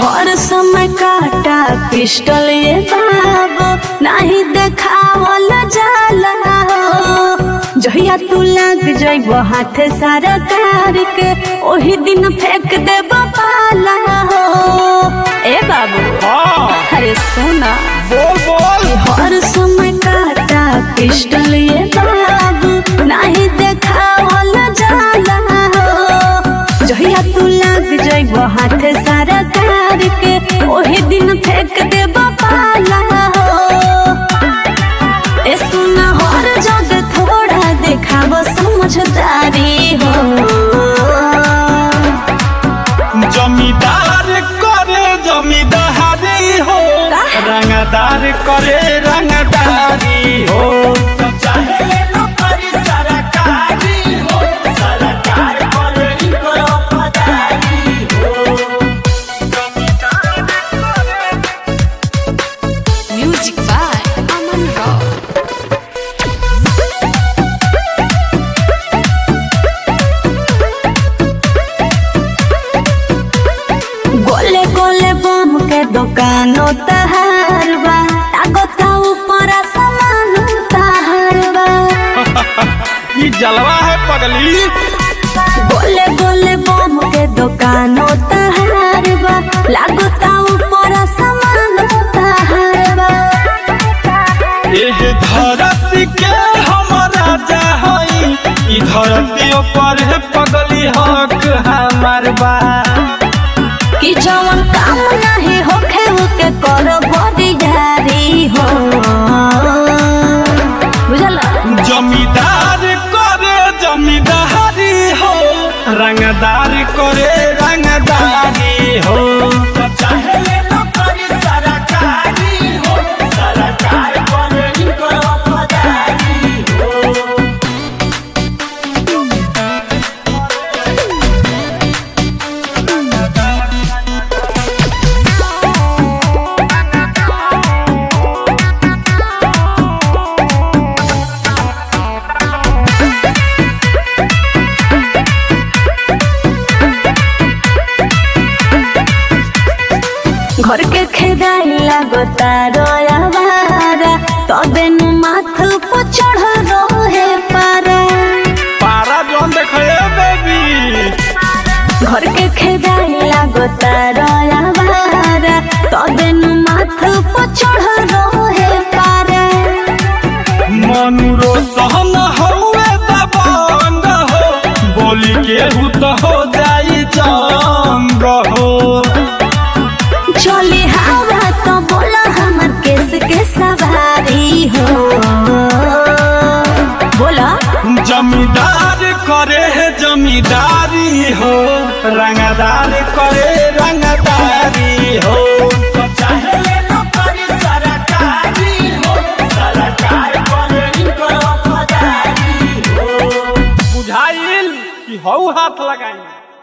हर समय काटा पिस्टल ये बाबू नहीं देखावल जाला हो जहिया तू लग जइब हाथ सारा कार के ओही दिन फेंक देब पाला हो ए बाबू हाँ अरे सुना बोल बोल हर समय काटा पिस्टल ये बाबू नहीं देखावल जाला हो जहिया तू लग जइब हाथ सारा कार के ओही दिन फेंक देब पाला हो ए सुना हर जग थोड़ा देखाव समझदारी हो जमींदार करे जमींदारी हो रंगदार करे रंगदारी हो चाहे नौकरी सरकारी हो सरकार करे इनको वफादारी हो जमींदार करे म्यूजिक बाय अमन रॉक गोले गोले बम के दुकानो तहार बा ताकता ऊपर सामान तहार बा ये जलवा है पगली गोले गोले बम के दुकानो तहार बा लागता ऊपर सामान तहार बा एह धरती के हम राजा हई ई धरती पर है पगली हक हमार बा कि जवन काम नहीं होखे उके करो बड़ी हो बुझला जमींदार करे जमींदारी हो रंगदार करे रंगदारी हो चाहे नौकरी सरकारी हो सरकार करे इनको वफादारी हो घर के खेदाई लागता रोयावारा तबे नु माथ पर चढ़ल रहे पारा पारा जोन देखे बेबी घर के खेदाई लागता रोयावारा तबे नु माथ पर चढ़ल रहे पारा मनुरो सहन हौवे दबंग हो बोली के हु तो हो जाई जंग हो चली हवा तो बोला हमर केस के सवारी हो बोला जमींदार करे है जमींदारी हो रंगदार करे रंगदारी हो